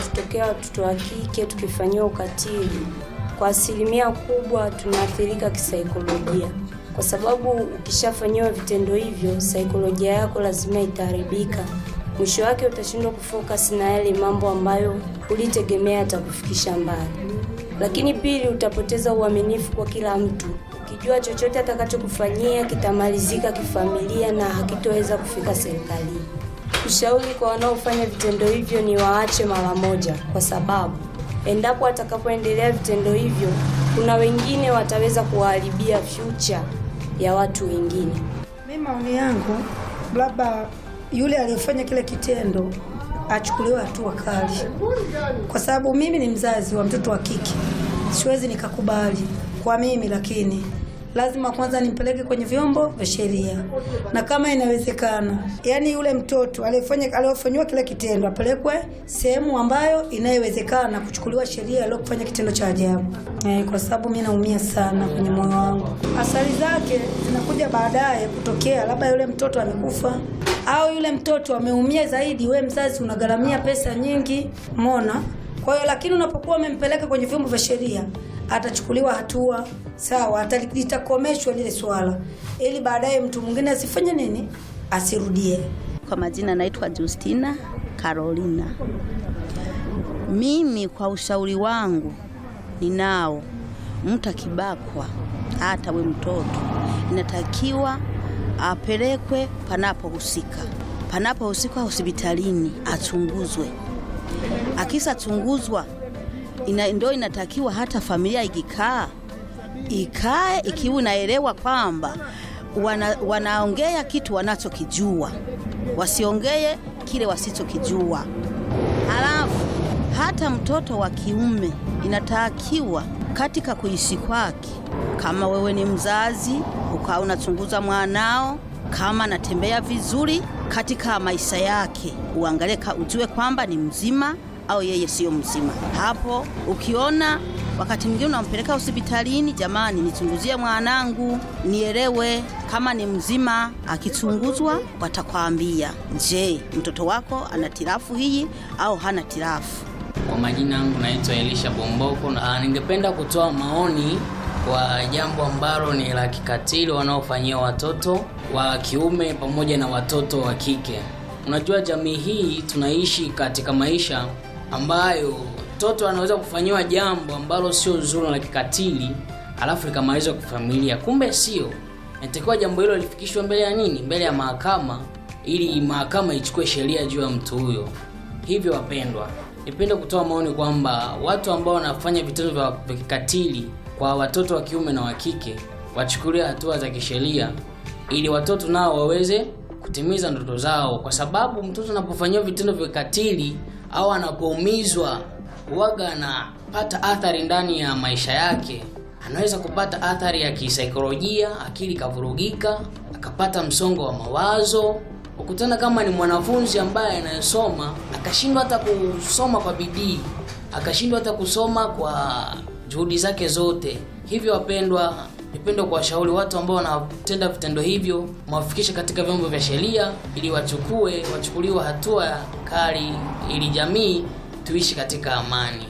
inapotokea watoto wa kike tukifanyiwa ukatili, kwa asilimia kubwa tunaathirika kisaikolojia, kwa sababu ukishafanyiwa vitendo hivyo, saikolojia yako lazima itaharibika. Mwisho wake utashindwa kufocus na yale mambo ambayo ulitegemea yatakufikisha mbali. Lakini pili, utapoteza uaminifu kwa kila mtu, ukijua chochote atakachokufanyia kitamalizika kifamilia na hakitoweza kufika serikalini. Ushauri kwa wanaofanya vitendo hivyo ni waache mara moja, kwa sababu endapo atakapoendelea vitendo hivyo, kuna wengine wataweza kuwaharibia future ya watu wengine. Mimi maoni yangu, labda yule aliyefanya kile kitendo achukuliwe hatua kali, kwa sababu mimi ni mzazi wa mtoto wa kike, siwezi nikakubali kwa mimi, lakini lazima kwanza nimpeleke kwenye vyombo vya sheria, na kama inawezekana, yani yule mtoto aliyefanya aliyofanyiwa kile kitendo apelekwe sehemu ambayo inayowezekana kuchukuliwa sheria aliyofanya kitendo cha ajabu eh, kwa sababu mimi naumia sana kwenye moyo wangu. Athari zake zinakuja baadaye kutokea, labda yule mtoto amekufa au yule mtoto ameumia zaidi, we mzazi unagharamia pesa nyingi, umeona. Kwa hiyo lakini unapokuwa umempeleka kwenye vyombo vya sheria atachukuliwa hatua sawa, ata- litakomeshwa lile swala, ili baadaye mtu mwingine asifanye nini, asirudie. Kwa majina naitwa Justina Carolina. Mimi kwa ushauri wangu ninao, mtu akibakwa, hata we mtoto, inatakiwa apelekwe panapohusika, panapohusika hospitalini, achunguzwe. Akisa chunguzwa, ina, ndio inatakiwa hata familia ikikaa ikae ikiwa inaelewa kwamba wana, wanaongea kitu wanachokijua, wasiongee kile wasichokijua. Halafu hata mtoto wa kiume inatakiwa katika kuishi kwake, kama wewe ni mzazi ukawa unachunguza mwanao kama anatembea vizuri katika maisha yake, uangalie ka- ujue kwamba ni mzima au yeye siyo mzima. Hapo ukiona wakati mwingine unampeleka hospitalini, jamani, nichunguzie mwanangu nielewe kama ni mzima. Akichunguzwa watakwambia, je, mtoto wako ana tirafu hii au hana tirafu. Kwa majina yangu naitwa Elisha Bomboko na ningependa kutoa maoni kwa jambo ambalo ni la kikatili wanaofanyia watoto wa kiume pamoja na watoto wa kike. Unajua, jamii hii tunaishi katika maisha ambayo mtoto anaweza kufanyiwa jambo ambalo sio zuri la kikatili, alafu likamalizwa kwa familia, kumbe sio. Inatakiwa jambo hilo lifikishwe mbele ya nini? Mbele ya mahakama, ili mahakama ichukue sheria juu ya mtu huyo. Hivyo wapendwa, nipende kutoa maoni kwamba watu ambao wanafanya vitendo vya vya kikatili kwa watoto wa kiume na wa kike wachukulie hatua za kisheria, ili watoto nao waweze kutimiza ndoto zao, kwa sababu mtoto anapofanyiwa vitendo vya kikatili au anapoumizwa, huwaga anapata athari ndani ya maisha yake. Anaweza kupata athari ya kisaikolojia, akili kavurugika, akapata msongo wa mawazo, ukutana kama ni mwanafunzi ambaye anayesoma akashindwa hata kusoma kwa bidii, akashindwa hata kusoma kwa juhudi zake zote. Hivyo wapendwa, nipende kuwashauri watu ambao wanatenda vitendo hivyo, mwafikishe katika vyombo vya sheria ili wachukue wachukuliwe hatua kali, ili jamii tuishi katika amani.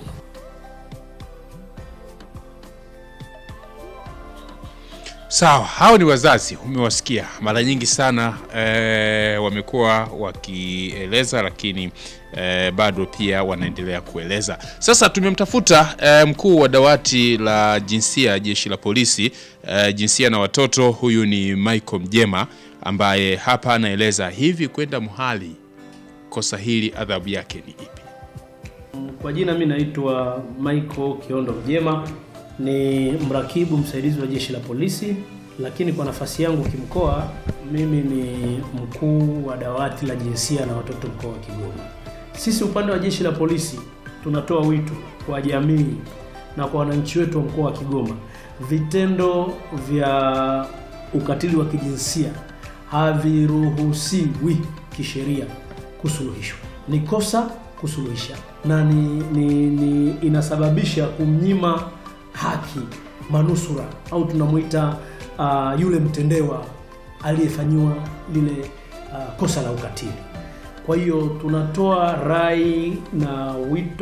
Sawa, hao ni wazazi, umewasikia mara nyingi sana e, wamekuwa wakieleza, lakini e, bado pia wanaendelea kueleza. Sasa tumemtafuta e, mkuu wa dawati la jinsia jeshi la polisi e, jinsia na watoto, huyu ni Michael Mjema ambaye hapa anaeleza hivi kwenda muhali, kosa hili adhabu yake ni ipi? Kwa jina mi naitwa Michael Kiondo Mjema, ni mrakibu msaidizi wa jeshi la polisi, lakini kwa nafasi yangu kimkoa, mimi ni mkuu wa dawati la jinsia na watoto mkoa wa Kigoma. Sisi upande wa jeshi la polisi tunatoa wito kwa jamii na kwa wananchi wetu wa mkoa wa Kigoma, vitendo vya ukatili wa kijinsia haviruhusiwi kisheria kusuluhishwa. Ni kosa kusuluhisha na ni, ni, ni inasababisha kumnyima haki manusura au tunamwita uh, yule mtendewa aliyefanyiwa lile uh, kosa la ukatili. Kwa hiyo tunatoa rai na wito